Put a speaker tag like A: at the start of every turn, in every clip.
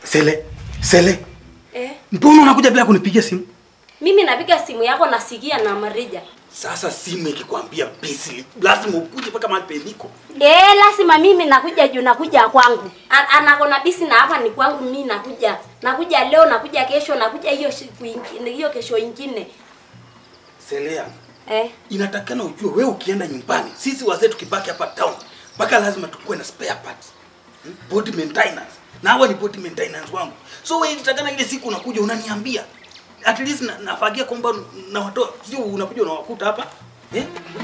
A: Sele, Sele,
B: Eh,
A: mbona unakuja bila kunipigia simu?
B: mimi napiga simu yako nasikia na Marija.
A: Sasa simu ikikwambia busy, lazima ukuje mpaka mahali peniko.
B: Eh, lazima mimi nakuja juu nakuja kwangu. A- Anakona bisi na hapa ni kwangu mimi nakuja. Nakuja leo, nakuja kesho, nakuja hiyo siku ingine, hiyo kesho ingine.
A: Selea,
B: Eh,
A: inatakana ujue wewe ukienda nyumbani, sisi wazee tukibaki hapa town, mpaka lazima tukuwe na spare parts. Hmm? Body maintenance. Na hawa ni body maintenance wangu. So wewe inatakana ile siku unakuja unaniambia. At least na, nafagia kwamba na watoa sio unakuja unawakuta hapa. Eh?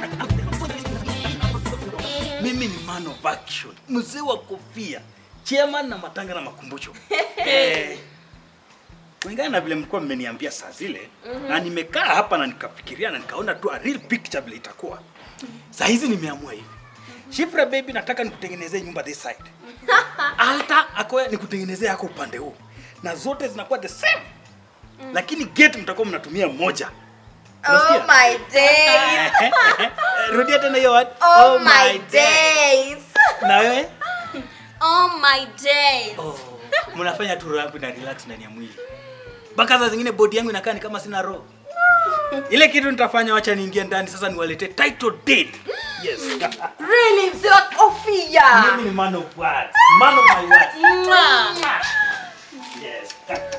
A: Mimi ni man of action. Mzee wa kofia. Chairman na matanga na makumbusho. eh, kulingana na vile mlikuwa mmeniambia saa zile mm-hmm. na nimekaa hapa na nikafikiria na nikaona tu a real picture vile itakuwa saa hizi nimeamua hivi Shifra baby nataka nikutengenezee nyumba this side alta akoya nikutengenezee yako upande huu na zote zinakuwa the same mm. lakini gate mtakuwa mnatumia moja
C: Oh
A: Unasikia?
C: my days.
A: rudia tena hiyo word
C: Oh my days.
A: na wewe
C: Oh my days.
A: oh, mnafanya tu rapu na relax ndani ya mwili mpaka saa zingine bodi yangu inakaa ni kama sina roho ile kitu nitafanya wacha niingie ndani sasa niwaletee title deed yes
C: Really, mzee wa kofia.
A: mimi ni man of words man of my words
C: Mwah.
A: yes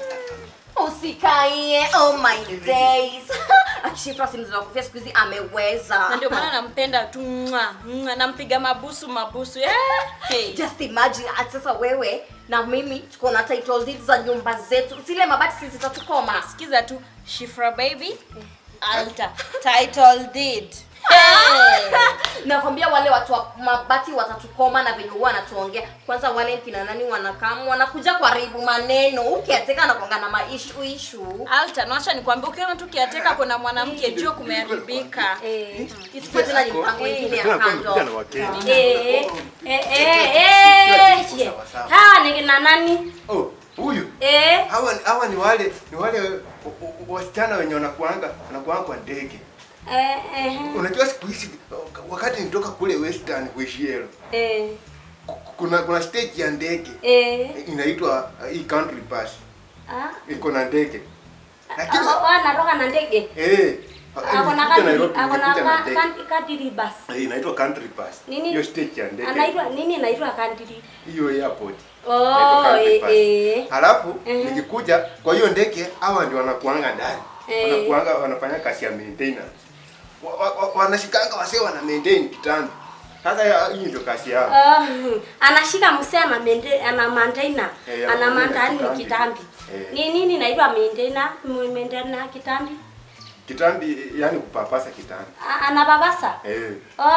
C: Usikaie. Oh my days. Akishifra si mzee wa kofia siku hizi ameweza.
D: na ndio maana nampenda tu mwa mwa nampiga mabusu mabusu eh, hey.
C: Just imagine ati sasa wewe na mimi tuko na title deed za nyumba zetu. Zile mabati sisi zitatukoma.
D: sikiza tu shifra baby alta title deed hey.
C: nakwambia wale watu wa mabati watatukoma na venye huwa wanatuongea kwanza wale kina nani wanakamu wanakuja kuharibu maneno ukiateka anakwanga na maishu ishu
D: alta nawacha nikwambia ukiona tu kiateka kuna mwanamke jua kumeharibika
B: eh,
C: isipo tena ni mpango ingine ya kando
B: eh, eh, eh, eh, je. Hawa ni kina nani?
E: Oh, huyu
B: Eh,
E: hawa hawa ni wale ni wale wa- wa- wasichana wenye wanakuanga wanakuanga kwa ndege.
B: eh, eh,
E: Unajua siku hizi wakati nitoka kule Western Kuishielo,
B: eh,
E: kuna kuna stage ya ndege
B: eh,
E: inaitwa uh, hii country pass.
B: ah,
E: Iko na ndege. Lakini
B: ah, oh, anatoka na ndege.
E: eh
B: Akona
E: nilikuja
B: kadiri,
E: Nairobi,
B: akona
E: nilikuja na
B: ka-
E: ndege.
B: kan- kadiri bus.
E: Eh, inaitwa country pass.
B: Nini?
E: Hiyo stage ya ndege.
B: Anaitwa nini inaitwa kadiri?
E: Hiyo airport. Inaitwa
B: Oh,
E: country
B: eh,
E: pass.
B: eh.
E: Halafu
B: Mhm.
E: nikikuja kwa hiyo ndege hawa ndio wanakuanga ndani.
B: Eh.
E: Wanakuanga wanafanya kazi ya maintenance. Wa- wa- wa- Wanashikanga wasee wana maintain kitambi. Sasa ya- hii ndio kazi yao.
B: Oh, anashika msee ana mende, ana maintainer.
E: Eh, ya
B: ana
E: maintainer
B: maintainer
E: kitambi.
B: kitambi.
E: Eh.
B: Ni nini inaitwa maintainer? M- Maintainer kitambi?
E: Kitambi yani kupapasa kitambi.
B: A- Anababasa?
E: Eh.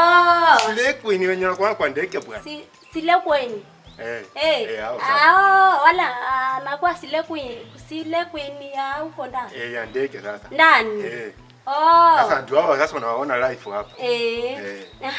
B: Oh,
E: Sile queen wenye wanakuanga kwa ndege bwana.
B: si sile kweni.
E: Eh.
B: Eh,
E: Eh, hao sasa.
B: ah, wala anakuwa sile queen, sile queen ya huko ndani.
E: Eh, ya ndege sasa.
B: Ndani.
E: Eh.
B: Oh.
E: Sasa ndio hao sasa unawaona live hapa.
B: Eh.
E: Eh.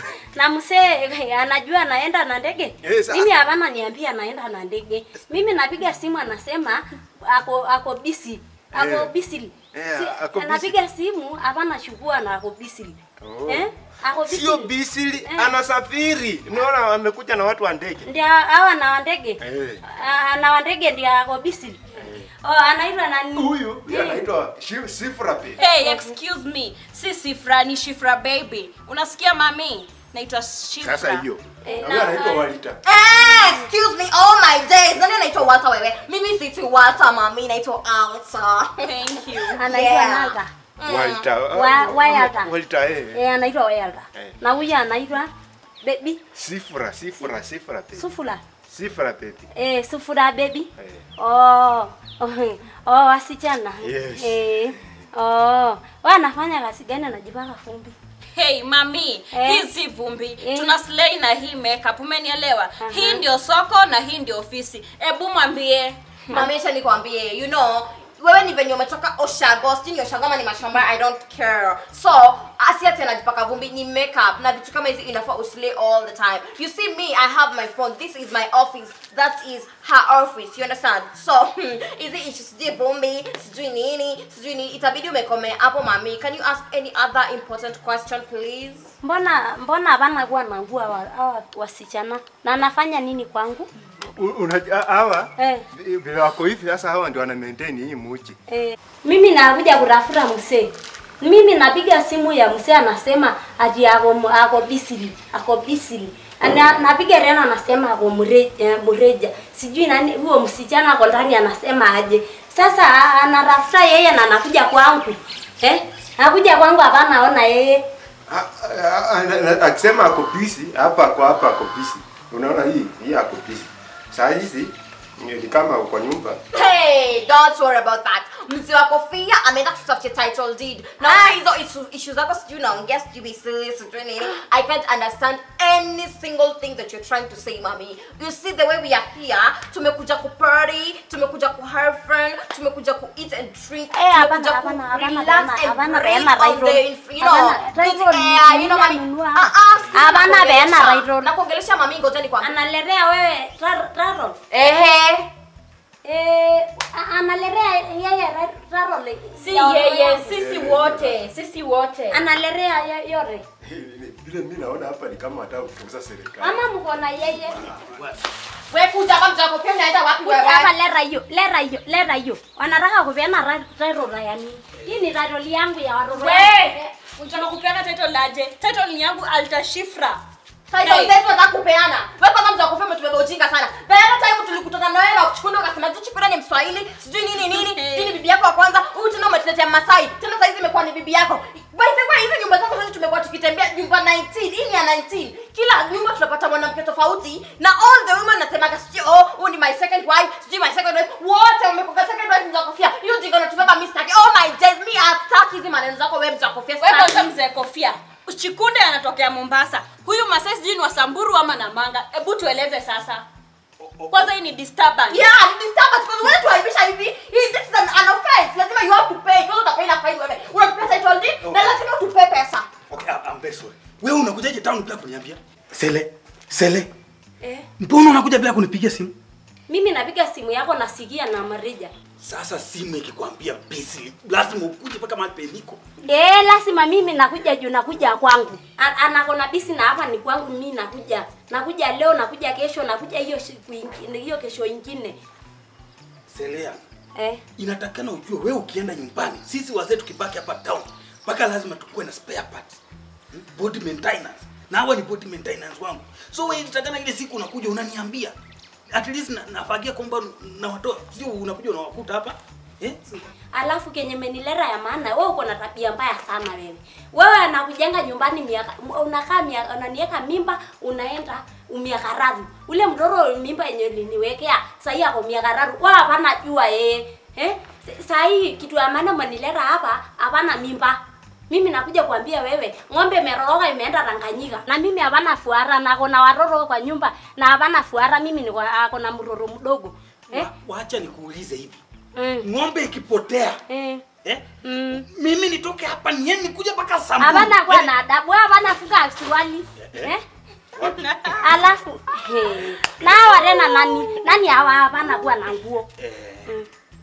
B: na msee anajua anaenda na ndege
E: Eh, sa-
B: mimi hapana niambia anaenda na ndege mimi napiga simu anasema ako ako busy ako
E: Eh.
B: busy
E: Eh, ako busy.
B: anapiga simu hapana shugua na ako busy
E: Oh.
B: eh ako busy
E: Sio bisili,
B: Eh.
E: anasafiri. Unaona amekuja na watu wa ndege.
B: ndio hawa na wa ndege
E: Eh.
B: Ah, na wa ndege ndio ako busy oh anaitwa nani
E: Huyu
B: Eh.
E: anaitwa Shi- Sifra Pay.
D: hey, excuse me si sifra ni shifra baby unasikia mami naitwa shifra
E: Sasa hiyo.
B: Eh,
E: Na huyu
B: na-
E: anaitwa Walita.
C: Eh, excuse me oh my days nani anaitwa Walter wewe mimi si tu Walter mami naitwa Alta
D: thank you
B: anaitwa
C: Yeah.
B: Nalta
E: Walita.
B: Wa- Walter.
E: Walita eh.
B: eh anaitwa Welda
E: Eh.
B: na huyu anaitwa baby
E: Sifra, Sifra, Sifra Pay.
B: sufula
E: Sifra Pay.
B: eh sufura baby
E: Eh.
B: oh oh, oh wasichana
E: Yes.
B: eh oh wanafanya kazi gani anajipaka fumbi
D: hey mami
B: Eh.
D: hii si vumbi
B: Eh.
D: tuna slay na hii makeup umenielewa hii ndio soko na hii ndio ofisi ebu mwambie
C: mami acha nikwambie you know wewe ni venye umetoka Oshago, sijui ni Oshago ama ni mashamba, I don't care. So asi ati anajipaka vumbi ni makeup na vitu kama hizi inafaa uslay all the time. You see me, I have my phone. This is my office. That is her office. You understand? So hizi issues sijui vumbi, sijui nini, sijui nini, itabidi umekomea hapo mami. Can you ask any other important question please?
B: mbona mbona hapana kuwa na nguo hawa hawa wasichana na anafanya nini kwangu
E: U- unajua hawa
B: Eh.
E: vi- vile wako hivi sasa, hawa ndio wana maintain hii muji.
B: Eh, mimi nakuja kutafuta msee. Mimi napiga simu ya msee anasema ati ako mu- ako bisili, ako bisili. Ana, napiga tena anasema ako mureja, mureja. Sijui nani huo msichana ako ndani anasema aje. Sasa a- anatafuta yeye na anakuja kwangu. Eh? Anakuja kwangu hapa naona yeye.
E: A- a- a- na- na- Akisema ako busy hapa kwa hapa ako busy. Unaona hii hii ako busy. Saa hizi ni ni kama uko nyumba.
C: Hey, don't worry about that. Mzee wa kofia ameenda kutafutia title deed. Na hizo issue- issues zako sijui naongea sijui be silly sijui nini. I can't understand any single thing that you're trying to say, mommy. You see the way we are here, tumekuja ku party, tumekuja ku have fun, tumekuja ku eat and drink,
B: Eh, hapana,
C: tumekuja ku
B: hapana, hapana,
C: relax
B: hapana,
C: and
B: hapana,
C: breathe
B: peana
C: on
B: right
C: the,
B: road.
C: you know,
B: Hapana, right
C: good
B: road
C: air,
B: ni
C: you know,
B: nini
C: mommy.
B: anunua?
C: Ah, ah, sikiza
B: Hapana,
C: nakuongelesha.
B: peana right road.
C: Nakuongelesha mami, ngoja nikwambie.
B: Analetea wewe rar- raro.
C: Ehe.
B: Eh, a- analetea yeye ra- raro. le-
D: si
B: ya
D: yeye
B: wanawake.
D: sisi wote sisi wote
B: Analetea ye- yote.
E: Vile mimi naona hapa ni kama hata kuuza serikali.
B: Ama mko na yeye.
C: Wewe kuja hapa mzee wa kofia unaenda wapi
B: Kuja hapa
C: wewe?
B: lera hiyo, lera hiyo, lera hiyo. Wanataka kupeana ra- raro ya nini? Hii ni raro yangu ya watoto.
D: we unataka kupeana title laje title ni yangu altashifra
C: Title
D: Hey.
C: zetu za kupeana. Wewe kwanza mzee wa kofia umetubeba ujinga sana. The other time tulikutana na wewe na kuchukua ukasema tu chukua ni Mswahili, sijui nini nini, sijui ni bibi yako wa kwanza. Huyu tena umetuletea Masai. Tena sasa hizi imekuwa ni bibi yako. By the way, hizi nyumba zako zote tumekuwa tukitembea nyumba 19. Hii ni ya 19. Kila nyumba tunapata mwanamke tofauti na all the women nasemaga sijui oh, huyu ni my second wife, sijui my second wife. Wote wamekuwa second wife mzee wa kofia. Hiyo jinga unatubeba mimi sitaki. Oh my days, me hataki hizi maneno zako wewe mzee wa kofia.
D: wewe
C: sitaki.
D: kwanza mzee kofia chikunde anatokea mombasa huyu masai sijui ni wasamburu ama namanga hebu tueleze sasa kwanza hii ni disturbance
C: Yeah, ni disturbance because wewe tuaibisha hivi. Hii this is an, an offense. Lazima you have to pay. Kwanza utapay na fine wewe. Unatupea title deed na lazima utupe pesa.
A: Okay, I- I'm very sorry. Wewe unakujaje town bila kuniambia? Sele, Sele.
B: Eh,
A: Mbona unakuja bila kunipigia simu?
B: mimi napiga simu yako nasikia na Marija.
A: Sasa simu ikikwambia busy, lazima ukuje mpaka mahali peniko.
B: Eh, lazima mimi nakuja juu nakuja kwangu. A- Anakona bisi na hapa ni kwangu mimi nakuja. Nakuja leo, nakuja kesho, nakuja hiyo siku ingine, hiyo kesho ingine.
A: Selea,
B: Eh.
A: inatakana ujue wewe ukienda nyumbani, sisi wazee tukibaki hapa town, mpaka lazima tukuwe na spare parts. Hmm? Body maintenance. Na hawa ni body maintenance wangu. So wewe inatakana ile siku unakuja unaniambia. At least na, nafagia kwamba na watoa. Sio unakuja unawakuta hapa. Eh?
B: Alafu kenye menilera ya maana wewe uko na tabia mbaya sana wewe. Wewe anakujenga nyumbani miaka unakaa miaka unaniweka mimba unaenda miaka tatu. Ule mdoro mimba yenye uliniwekea sasa hii ako miaka tatu. Wewe hapana jua yeye. Eh? Sasa hii kitu ya maana menilera hapa hapana mimba. Mimi nakuja kuambia wewe, ng'ombe imeroroka imeenda Tanganyika. Na mimi hapana fuara na kuna watoto kwa nyumba na hapana fuara mimi niko ako na mroro mdogo. Eh?
A: Wa, waacha nikuulize hivi.
B: Mm.
A: Ng'ombe ikipotea,
B: Eh.
A: eh?
B: Mm.
A: Mimi nitoke hapa niende nikuje mpaka Samburu.
B: Hapana kuwa
A: Yaani-
B: na adabu, hapana fuka suruali. Eh? Alafu he. Na hawa tena nani? Nani hawa hapana kuwa na nguo.
A: Eh,
B: Mm.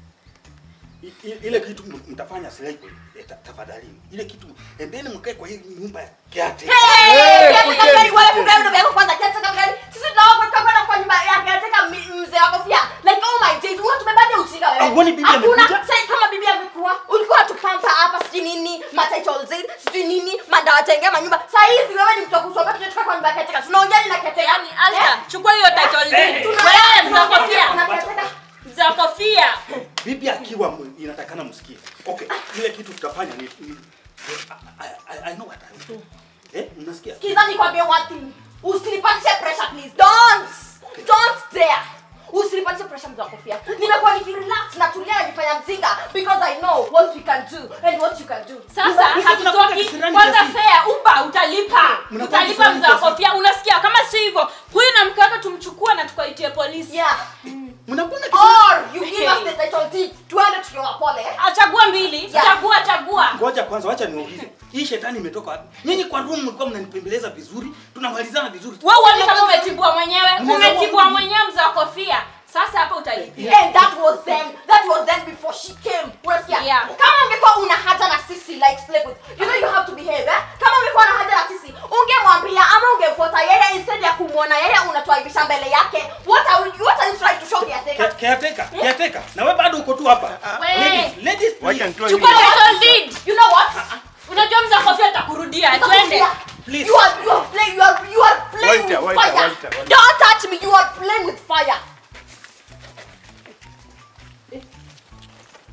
A: i- i- ile kitu m- mtafanya silai eh, ta- tafadhali. Ile kitu endeni mkae kwa hii nyumba ya kiate.
C: Hey,
E: kujeni,
C: kiateka gari, wewe
E: kujeni.
C: funga ndio yako kwanza kiateka gari. Sisi tunaomba kama na kwa nyumba ya kiateka mi- mzee wako pia. Like oh my days, wewe tumebaje ujinga wewe?
A: Ah, kwani bibi
C: Hakuna-
A: amekuja?
C: sasa kama bibi amekuwa, ulikuwa tupampa hapa sijui nini, ma title deed, sijui nini, madawa tengea manyumba. Sasa hizi wewe ni mtu wa kusoma tunatoka kwa nyumba ya kiateka. Tunaongea ni na kiateka.
D: yani alta chukua hiyo title deed
A: Eh,
D: wewe mzee
C: Tunaongea
D: kofia
C: kuna kiateka.
D: mzee kofia
A: Bibi akiwa mu- inatakana msikie. Okay, ile kitu tutafanya ni, ni I, I, I know what I will do. Eh, mnasikia?
C: Sikiza nikwambie one thing. Usinipatishe pressure please. Don't. Don't dare. Usinipatishe pressure mzee wa kofia. Nimekuwa nikirelax na tulia najifanya mzinga because I know what we can do and what you can do.
D: sasa hatutoki
A: kisirani
D: kwanza
A: kiasi.
D: fea uba utalipa
A: Mnakuwa
D: utalipa
A: kisirani
D: mzee wa
A: kiasi.
D: kofia unasikia kama si hivyo huyu na mke wake tumchukue na tukaitie polisi
C: Yeah.
A: Mnakwenda kisi-
C: Or you give us the title deed. Tuende tukiwapole.
D: achagua mbili
C: Yeah.
D: chagua chagua
A: Ngoja kwanza wacha niwaulize. Hii shetani imetoka wapi? Nyinyi kwa room mlikuwa mnanipembeleza vizuri, tunamalizana vizuri.
D: wewe uone kama umetibua mwenyewe
A: Mnaweza
D: umetibua
A: kuwa-
D: mwenyewe mzee wa kofia sasa hapa utalipia
C: And that was them. That was them before she came. Unasikia?
D: Yeah.
C: Kama ungekuwa una haja na sisi like slave with. You know you have to behave, eh? Kama ungekuwa na haja na sisi, ungemwambia ama ungemfuata yeye instead ya kumu ukimwona yeye unatuaibisha mbele yake what are, you- what are you trying to show caretaker
A: Ke- Caretaker, caretaker. Na wewe bado uko tu hapa.
D: Wewe.
A: Ladies, ladies
E: Wacha
A: please.
E: nitoe
D: chukua
E: hii.
D: title deed
C: you know what
D: unajua mza kofia atakurudia twende
A: Please.
C: you are you are playing you are you are playing
E: Walter,
C: with
E: Walter,
C: fire
E: Walter, Walter.
C: don't touch me you are playing with fire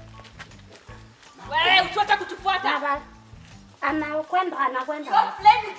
D: wewe usiwache kutufuata
B: Baba anakwenda anakwenda.
C: you are playing with